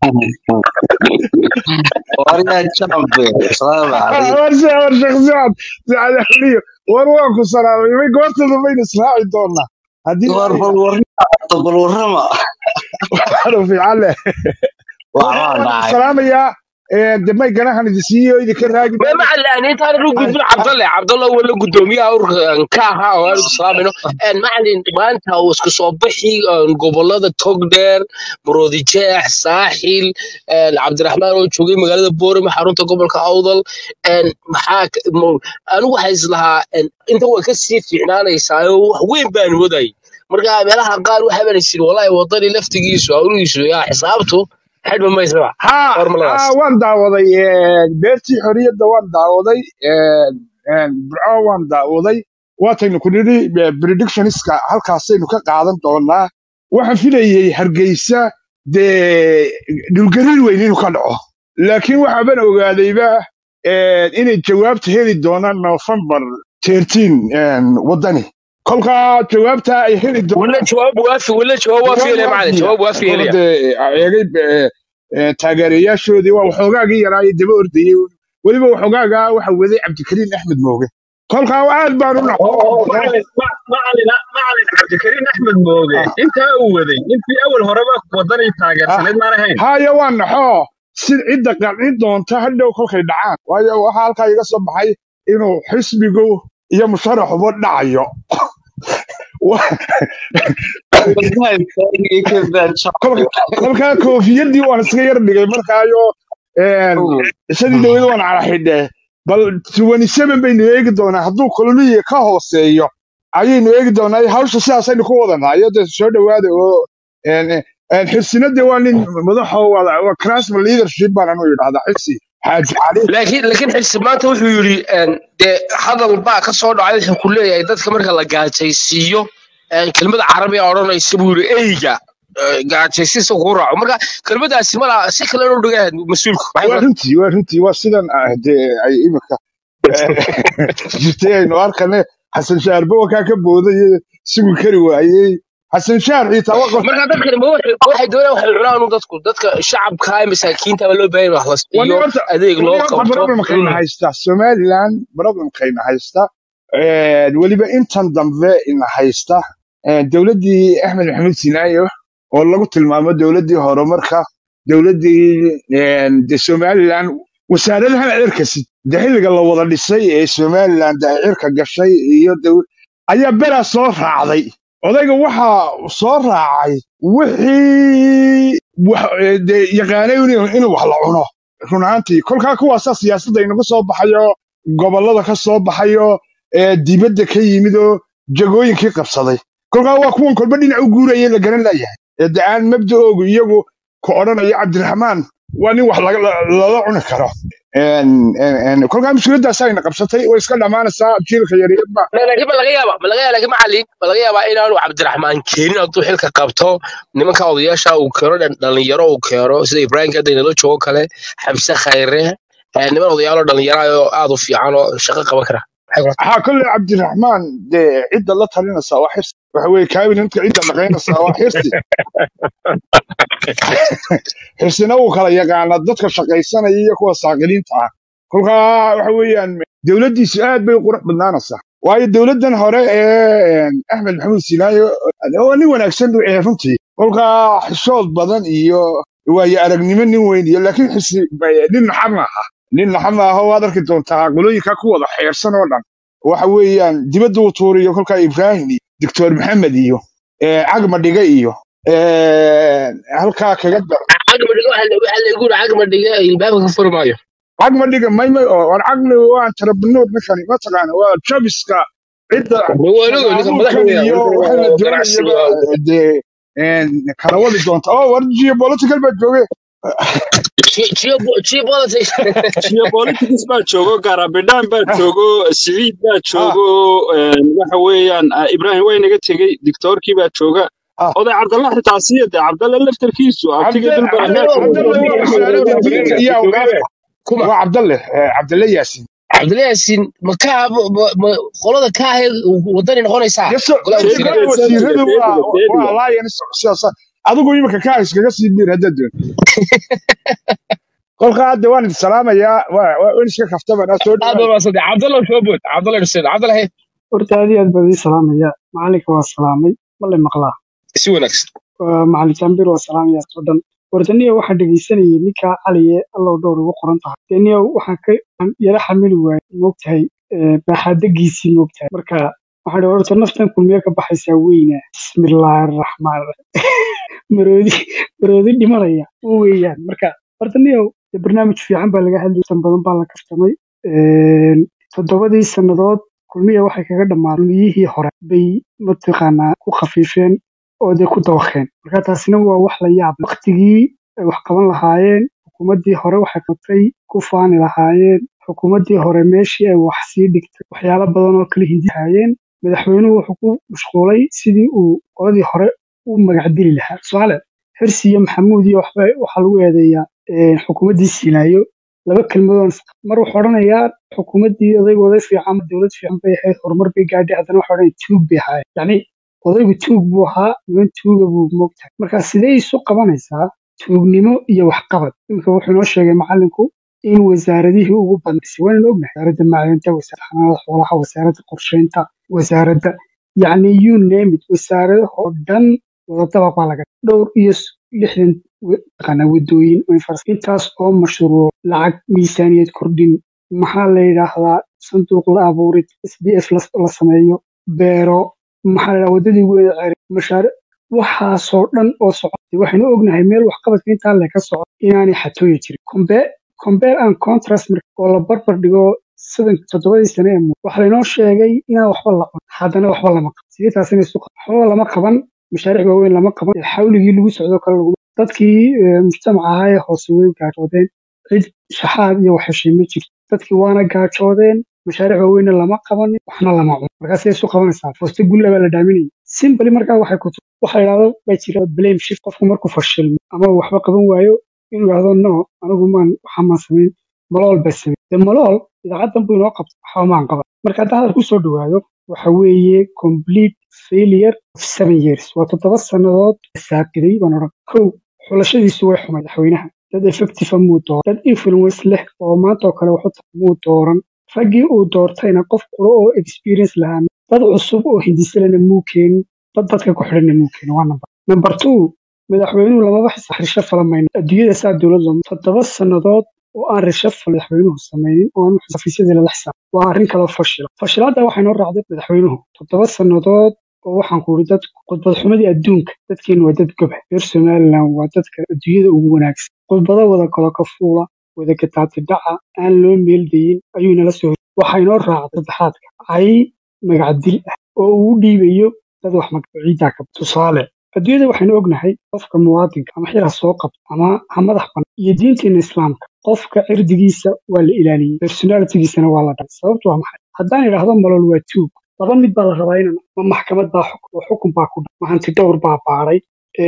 Waryaa jambe, salaamu calaykum.
warse war shakhsiyaad sacadaliyo war waan ku salaamay may goortada baynu israaci doonaa haddii
War
ay
bal warrama, bal warrama.
waxaanu fiican leh
Waxbaa
waan
dhacay.
salaamayaa ee, dee may ganahan idin siiyo idinka raagi
ما
maayo
مع اللي انت انا gudbin cabdalle cabdalle wala gudoomiyaha ururkan ka ahaa oo aan islaamino een macalin maanta uu isku soo bixi een, gobolada togdheer maroodi jeex saaxil een, cabdiraxmaan oo joogay magaalada boorama xarunta gobolka awdal een, maxaa ka- mo- anigu waxaa islahaa een, inta way kasii fiicnaanaysaa oo wax weyn baan waday marka meelaha qaar waxaa baan isiri wallahi wadani laftigiisu awligiisu yaa xisaabtu xidhma maysaba
haa
hormaladaas
haa waan daawaday ee, beertii xorriyadda waan daawaday ee, ee, burco waan daawaday waataynu ku nidhi ee, predictionska halkaasaynu ka qaadan doonaa waxaan filayey hargeysa dee dhulgariir weyn inuu ka dhaco laakiin waxaaban ogaadayba ee, inay jawaabta heli doonaan november 13 waddani kolkaa jawaabta ay heli
ولا
doonaan
جواب وافي ولا جواب وافي
jawaab
يا معلم
waafiya
جواب وافي
oo
يا
dee eegay ee, ee, taageerayaashoodii waa waxoogaagii yaraayay daba ordayey weliba waxoogaagaa waxa waday cabdikariin axmed mooge kolkaa aad baan u
oo
naxo
oo macalin ma- macalin macalin cabdikariin axmed mooge intaa uu waday intii awal horeba wadani taageersaneed maan ahayn
haya waa naxo si cidda qancin doonta hadhow kolkay dhacaan waayo waxaa halkaa iga soo baxay inuu xisbigu iyo musharaxuba dhacayo Wa-
Wallahi, taagii ka baan jambe.
kolka- kolkaa koofiyadii waan iska yar dhigay markaayo een, isadii dawlada waan cala xidhee bal 27 baynu eegi doonaa hadduu koloniya ka hooseeyo ayaynu eegi doonaa hawsha sidaasaynu ku wadanaa iyo dee soo dhowaada oo een, een, xirsinade waa nin madaxo wada waa crasma leadership baan anu yidhahdaa xirsi xaaji cali
laakiin laakiin xilsi maanta wuxuu yidhi een, dee hadal baa ka soo dhacay wuxuu ku leeyahay dadka marka la gaajaysiiyo een, kelmada carabiga odhanaysa buu yidhi eyga ee, gaajaysiisa kugu raaco marka kelmadaasi malaa si kale inuu dhiga mas-uulku maxay
waa
kula
runtii waa runtii waa sidan ah dee ay imika jirtay aynu arkane xasan shaarba wakaa ka booday sugi kari waayey xasan shaar xitaa waa
marka dadkani ma waxay ma waxay doonayaan waxay cunaan un dadku dadka shacabka ee masaakiinta baa loo baahan yahay wax la
wani
siiyo
horta
adeeg
wani
loo
horta
qabto
problemkayna
Mm.
haysta somaliland problemkayna haysta een, weliba intan dambe ina haysta een, dowladdii axmed maxamed sinaayo oo lagu tilmaamo dowladdii horumarka dowladdii een, de somaliland wasaaradahan cirkasid de xilliga la wada dhisay ee somaliland ay cirka gashay iyo dow- ayaa beraa soo raacday odayga waxaa soo raacay wixii wax- ee, dee yaqaanay inuu inuu wax la cuno run ahaantii kolkaa kuwaasaa siyaasadda inaga soo baxayo gobollada ka soo baxayo ee dibadda ka yimid oo jagooyinkii qabsaday kolkaa waa kuwan kolba dhinac u guuraya la garan layahay ee de aan mabda'oogu iyagu ku odhanaya cabdiraxmaan waa nin wax laga- la- lala cuni karo Een- een- een, kolkaa mushkiladaasaa ina qabsatay way iska dhammaanaysaa jiilka yaryarba
laakiin ma laga yaaba ma laga yaaba laakiin macallin ma laga yaabaa inaanu cabdiraxmaan keenin hadduu xilka qabto nimanka odayaasha uu keeno dhan- dhalinyaro uu keeno sida ibraahim kadda inala joogo kale xamse khayre eh, niman odayaal oo dhalinyaro ah oo aad u fiican oo shaqo qaban kara Maxay kula tahay?
waxaa kolle cabdiraxmaan dee cidda la talinaysaa waa xirsi waxa weye kaabinetka cidda dhaqaynaysaa waa xirsi xirsina wuu kala yaqaanaa dadka shaqaysanaya iyo kuwa saaqiliinta ah kolkaa waxa weeyaan dowladdiisu aad bay u qurux badnaanaysaa waayo dowladdan hore ee axmed maxamuud sinaayo waa nin wanaagsan ee runtii kolkaa xishood badan iyo waayo aragnimo nin weyn iyo laakiin xisi nin naxar maaha nin laxama aho waad arki doontaa qolooyinka ku wada xeersan oo dhan waxa weeyaan dibadda uu tuuriyo kolkaa ibraahim iyo doctor maxamed iyo eh, cagma dhiga iyo eh, halkaa kaga dar
cagma dhiga waxa la waxa la igu yiri cagma dhiga ilbaabka ka furi maayo
cagma dhiga maymay oo war cagli waan tarabinood ninkani mataqaana waa jabiska cidda
waligo ninka madaxda
shaqaabuurkan
weya
iyo
marka
waxa la
ganacsiga
doonayaba dee een, kala wadi doonta oo war geopolitical baa jooge
geopolitics
geopolitics baa joogo garabidhaan baa joogo siciid baa
ah
joogo een, waxa weeyaan ah, ibraahim waa inaga tegey dictoorkii baa jooga
ah
oday cabdalla xitaa siyade cabdalla laftarkiisu abtiga
cabde
dulbar
cabde cabdalle waa wasaaradda diinta iyo awqaafta
kuma
waa cabdalle eh, cabdalle yaasin
cabdillah yaasin ma ka ma- ma- qolada ka ahayd wadani noqonaysaa
yaso
golaha
dee
wasiirada
golaha
teediga
wasiiradu
teediga
waa
teediga
waa alliance sidaas adigu imika kaa iskaga sii dhiir haddaad doonto kolka hadda waan idin salaamayaa waa waa in iska kaftabanaa soo
aad
dhawaada
baa maasantay cabdallah soo bood cabdallah xuseen cabdallah he
horta aad iyo aad baan idin salaamaya macalinka waa salaamay ma le maqlaa
si wanaagsan
Waa macalin jambir waa salaamaya oo dhan horta niyo waxaan dhegeysanayay ninka caliye allow dhowr ugu qoran tahay dee niyo waxaan ka aan yara xamili waayey moogtahay eh, baaxaadagiisii moogtahay marka waxaan dhi horta naftan kulmiye ka baxaysaa weyna bismillaahi araxmaan maroodi maroodi dhimanaya u weeyaan marka horta niyo dee barnaamij fiican baa laga hadlayay tan badan baa la kaftamay Een, toddobadii sannadood kulmiya waxay kaga dhammaadeen kulmiyihii hore bay mataqaanaa ku khafiifeen oo dee ku dawakeen marka taasina waa wax la yaab leh. waqtigii ay wax qaban lahaayeen xukuumaddii hore waxay qabtay ku faani lahaayeen xukuumaddii hore meeshii ay wax sii dhigtay waxyaalo badan oo kala hindihaayeen madaxweynuhu wuxuu ku mashquulay sidii uu qoladii hore u magacdili lahaa tusaale xirsi iyo maxamuud iyo waxba waxaa lagu eedeeyaa een, xukuumaddii siinaayo laba kelmadoon mar wuxuu odhanayaa xukuumaddii odaygu oday fiican dowlad fiican bay ahayd horumar bay gaadhay haddana waxa odhanaya tuug bay ahaayeen yacni odaygu tuug buu ahaa niman tuuga buu moogtahay marka sidee isu qabanaysaa tuugnimo iyo waxqabad iminka wuxuu inoo sheegay macalinku in wasaaradihii ugu badnaysay waanaynu ognahay wasaaradda macdanta wasaaradda xanaanada xoolaha wasaaradda qorsheynta wasaaradda yacni you name it wasaaradaha oo dhan wadadaba baa laga dhowr iyo s- lixdan wa- taqaanaa wadooyin oo infras- intaas oo mashruuc lacag miisaaniyad kordhin maxaa la yidhaahdaa sanduuq la abuurid s d f la la sameeyo beero maxaa la yidhahdaa wadadii weyn ceri mashaariic waxaasoo dhan oo socotay waxaynu ognahay meel waxqabadka intaa le ka socdo inaanay xatooyi jirin Compa- compare and contrast marka oo la barbar dhigo sidan toddobadii sane ee muuqda waxaa laynoo sheegay inaan waxba la cun haddana waxba lama qaban sidee taasina isu qaban waxba lama qaban mashaariic waaweyn lama qaban ee xawligii lagu socdo kale lagu dadkii eh, mujtamaca ahaa ee hoose way gaajoodeen cid shaxaad iyo waxheshay ma jirto dadkii waana gaajoodeen mashaariic waaweynna lama qabanin waxna lama cun markaa sidee isu qabanaysaa fooste gulla baa la dhaaminaya simbali markaa waxay ku waxa la yidhahdo baa jira blame shift qofku markuu fashilmo ama uu waxba qaban waayo inuu yidhahdo no anigu maan waxa maan samayn malool baa samey de malool idaacaddan buu inoo qabta waxba maan qaban marka hadda hadal kusoo dhawaado waxa weeye complete failure of seven years waa toddoba sannadood saaqiday baan odhan kow xulashadiisu way xumay madaxweynaha dad effective ah muu dooran dad influence leh oo maanta oo kale waxu tahay muu dooran raggii uu doortayna qof quro oo experience lahaa dad cusub oo hindisalena muu keenin dad dadka ku xidhanna muu keenin waa number number two madaxweynuhu lamaba xisaab risho falamayno adduunyada saa dowlad lama toddoba sannadood oo aan risho fal madaxweynuhu samaynin oo aan xafiisyadii lala xisaab waa arrin kaloo fashila fashilaadda waxay noo raacday madaxweynuhu toddoba sannadood oo waxaan ku yidhi dad khudbad xumadii adduunka dadkeenu waa dad goba reer somaliland waa dadka adduunyada ugu wanaagsan khudbado wada kalo ka fuula wada gataati dhaca aan loo meeldayin ayuu inala soo hor waxaa inoo raacday saddexaadka cay magacdil ah oo uu u dhiibayo dad wax magaciidaa ka tusaale adduunyada waxaynu ognahay qofka muwaadinka ama xil ha soo qabto ama ha madax banan iyo diinteena islaamka qofka cirdigiisa waa la ilaaliyey personalitigiisana waa la dhacay sababtu waa maxay haddaan idhaahdo malool waa tuug laba mid baa la rabaa inaan ma maxkamad baa xukun oo xukun baa ku dhac ma hanti dhowr baa baaray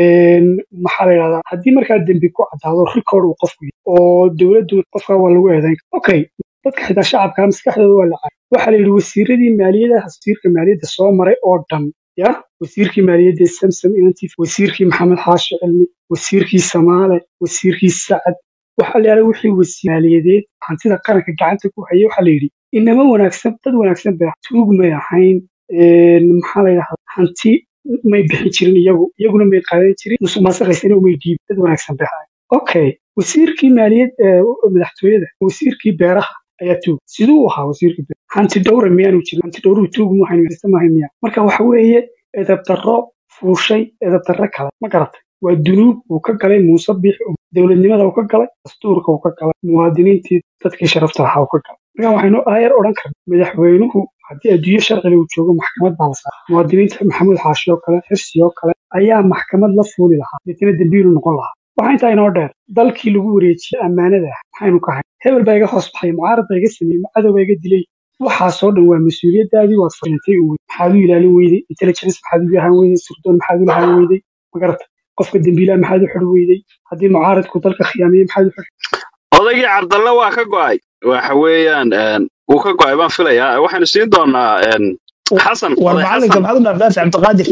maxaa la yidhahdaa haddii markaa dembi ku caddaado record uu qofku yahay oo dowladdu qofka waa lagu eedayn karaa okay dadka xitaa shacabka maskaxdooda waa la caayo waxaa la yidhi wasiiradii maaliyadda wasiirka maaliyadda soo maray oo dhan ya wasiirkii maaliyadda samsam inantiif wasiirkii maxamed xaashi cilmi wasiirkii samaale wasiirkii sacad waxaa la yidhahdaa wixii wasiir maaliyadeed hantida qaranka gacanta ku hayay waxaa la yidhi inama wanaagsan dad wanaagsan bay tuug may ahayn maxaa la yidhahdaa hanti may bixin jirin iyagu iyaguna may qaadan jirin musuq maasuqaysana umay dhiibin dad wanaagsan bay ahayn okay wasiirkii maaliyad ee madaxtooyada wasiirkii beeraha ayaa tuug siduu u ahaa wasiirkii beeraha hanti dhowra miyaanu jirin hanti dhowruhu tuug mu haysta maahay miya marka waxa weeye edab darro fuushay edab darro kale ma garatay waa dunuub uu ka galay muuse biix dowladnimada uu ka galay dastuurka uu ka galay muwaadiniintii dadkii sharafta lahaa uu ka galay marka waxaynu aayar odhan karna madaxweynuhu haddii adduunyo sharciga uu joogo maxkamad baa la saaray muwaadiniinta maxamuud xaashi oo kale xirsi oo kale ayaa maxkamad la fuuli lahaa deetana dembiilu noqon lahaa waxaa intaa inoo dheer dalkii lagu wareejiyey ammaanada ah maxaynu ka hayn hebel baa iga hoos baxay mucaarad baa iga sameeyey cadow baa iga dilay waxaasoo dhan waa mas-uuliyaddaadii waad fahintay u wey maxaad u ilaalin weyday intelligence maxaad u lahaan weyday surdoon maxaad u lahaan weyday magarata qofka dembiilaha maxaad u xidhi weyday haddii mucaaradku dalka khiyaamiyey maxaad u xidhi
odaygii cabdalle waa ka go'ay waxa weeyaan een, wuu ka go'ay baan filayaa waxaynu siin doonaa een, xasan
war
oday
macalinka
xasan
maxaad u dhaafdhaafi cabdiqaadir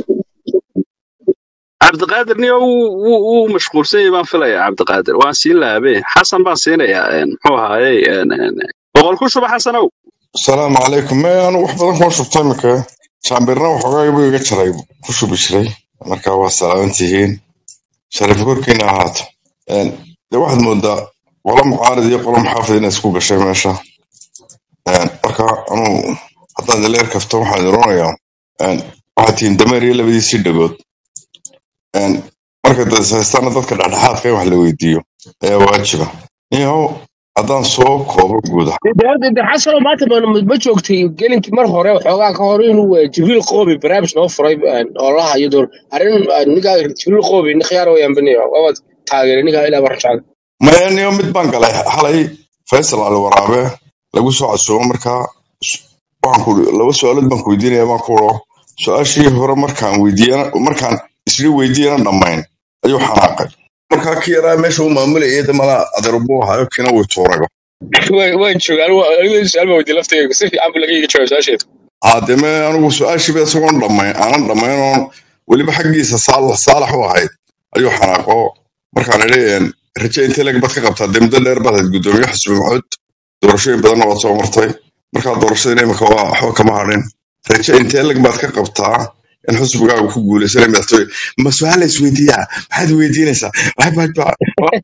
cabdiqaadir niyo wuu wuu- wuu mashquulsan yahay baan filayaa cabdiqaadir waan siin laabe xasan baan siinayaa een, muxuu ahaayey een, een, boqol ku shuba xasanow
asalaamu calaykum me anu wax badan kuma shubtay imika jaambirna waxoogaa buu iga jaray ku shubi jiray marka waa salaaman tihiin sharif korkiina ahaato Een, de waxaad moodaa qolo mucaarid iyo qolo muxaafid inay isku gashay meesha Een, marka anuu haddaan dileer kafto waxaan iroonayaa waxaad tihiin dameer iyo labadiisii dhagood Een, marka dadhaystaana dadka dhexdhexaadka in wax la weydiiyo ayaa waajiba niyow haddaan soo koobo guud ahaan
dee dee xasano maanta ma ma joogtay gelinkii mar hore waxoogaa ka hor inuu eh, jibriil qoobi barnaamij noo furay eh, oo la hayo door arrin eh, ninkaa jibriil qoobi nin khiyaar wayaan baniyo waabad taageeray ninkaa ilaa marjacda
maya niyo mid baan galay xalay faysal cali waraabe lagu soo casuumo markaa s- waxaan ku laba su-aalood baan ku weydiinaya baan ku uro su-aashii hore markaan weydiiyana markaan isla weydiiyana dhammayn ayuu xanaaqay markaa ki yaraa meesha uu maamulayay damala adeerbuu ahayo kina way tuuraga
waan joogaa anigu su-aal baa weydiiyey laftayga si fiican buu laga iga jawaab su-aasheedu
haademe anigu su-aashiiba isagoon dhammayn aanan dhammayn oon weliba xaggiisa saalax saalax u ahayd ayuu xanaaqo markaan idhi een, raje intee lag baad ka qabtaa dee muddo dheer baad ahayd guddoomiye xusbi maxuud doorashooyin badanna waad soo martay markaa doorashadina imika waa waxba kama hadhin raje intee lag baad ka qabtaa in xusbigaagu ku guuleysanay madaxtooye ma su-aal la isweydiiyaa maxaad weydiinaysaa Waxba- waxba-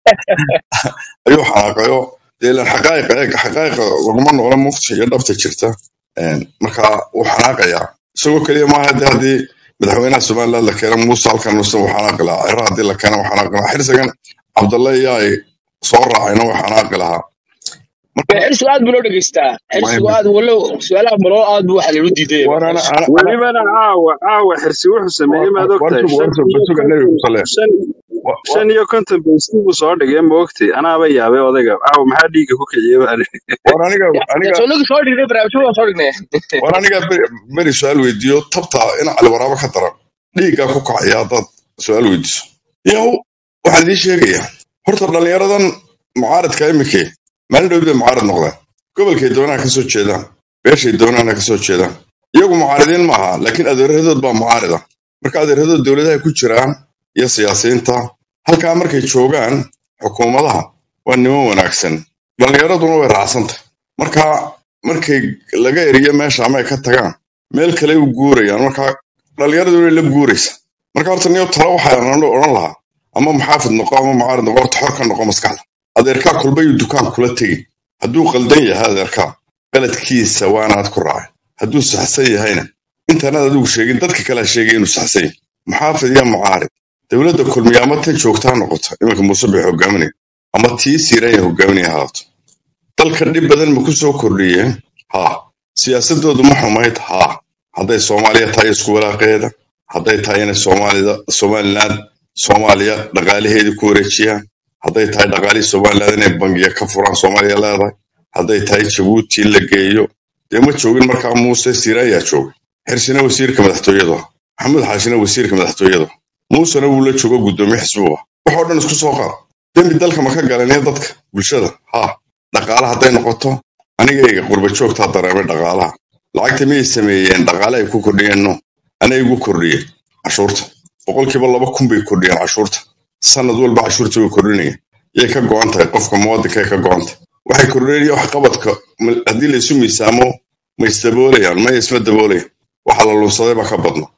ayuu xanaaqayo dee ilaan xaqaa'iqa eeg xaqaa'iqa laguma noqlo mufti iyo dhabta jirta Een, marka wuu xanaaqayaa isagoo keliya maaha de haddii madaxweynaha somaliland la keeno muuse halkan muse wuu xanaaqi lahaa ciro haddii la keeno wuu xanaaqi lahaa xirsigan cabdalle iyo ay soo raacayna wuu xanaaqi lahaa marka
xirsigu aad buu loo dhegeystaa xirsigu aad walow su-aalaha maloo aad buu waxa lagu diiday
war ana
xirsigu
ana ana
welibana caawa caawa xirsi wuxuu sameeyey maad
war
ogtahay
sug war
shan
sug
iyo
suga nebiga
konton
ku sale
shan
Wa- wa-
shan iyo konton baysi buu soo dhigay ma ogtay anaaba yaabay odayga caawa maxaa dhiigga ku kiciyey baa lihi.
war aniga aniga
soo nigi soo dhignay barnaamijyo waan soo dhignay
war aniga beri beri su-aal weydiiyo tabta in cali waraabo ka daran dhiiggaa ku kacaya haddaad su-aal weydiiso yow waxaan idiin sheegayaa horta dhallinyaradan mucaaradka imike maalin dhow bay mucaarad noqdeen gobolkay doonaan ka soo jeedaan beeshay doonaana ka soo jeedaan iyagu mucaaridiin maaha laakiin adeeradood baa mucaarida marka adeeradood dowladaha ku jiraan iyo siyaasiyiinta halkaa markay joogaan xukuumadaha waa niman wanaagsan dhallinyaraduna way raacsantah marka markay laga eriyo meesha ama ay ka tagaan meel kale u guurayaan marka dhallinyaradu way la guuraysa marka horta niyo talo waxaan odhan lahaa ama muxaafid noqo ama mucaarid noqo horta xor ka noqo maskaxda adeerkaa kulbayuu dukaan kula tegi hadduu qaldan yahay adeerkaa qaladkiisa waanaad ku raacay hadduu saxsan yahayna intaanaad adigu sheegin dadka kale ha sheegay inuu saxsan yahay muxaafid iyo mucaarid dowladda kulmiya ama tan joogtaa noqoto iminka muuse bay hogaaminaya ama tii siiraya hogaaminaya haato dalka dhib badan ma ku soo kordhiyeen haa siyaasadoodu ma xumayd haa hadday soomaaliya tahay isku walaaqeeda hadday tahay inay soomaalida somaliland soomaaliya dhaqaalaheedii ku wareejiyaan hadday tahay dhaqaalihii somaliland inay bangiya ka furaan soomaaliya leedahay hadday tahay jabuuti in la geeyo dee ma joogin markaa muuse siiraayaa joogay xirsina wasiirka madaxtooyadu ah maxamuud xaashina wasiirka madaxtooyadu ah muusena wuu la joogo guddoomiye xisbuhu ah waxoo dhan isku soo qaad dembi dalka ma ka galanee dadka bulshada haa dhaqaale hadday noqoto anigayga qurba joogtaa dareemay dhaqaalaha lacagta miyay sameeyeen dhaqaale ay ku kordhiyeen no anay igu kordhiyeen cashuurta boqolkiiba laba kun bay kordhiyeen cashuurta sanad walba cashuurta way kordhinayeen yay ka go'an tahay qofka muwaadinka ay ka go'an tahay waxay kordhinaya wax qabadka ma- haddii laysu miisaamo ma isdaboolayaan maya isma daboolayaan waxa la lunsaday baa ka badna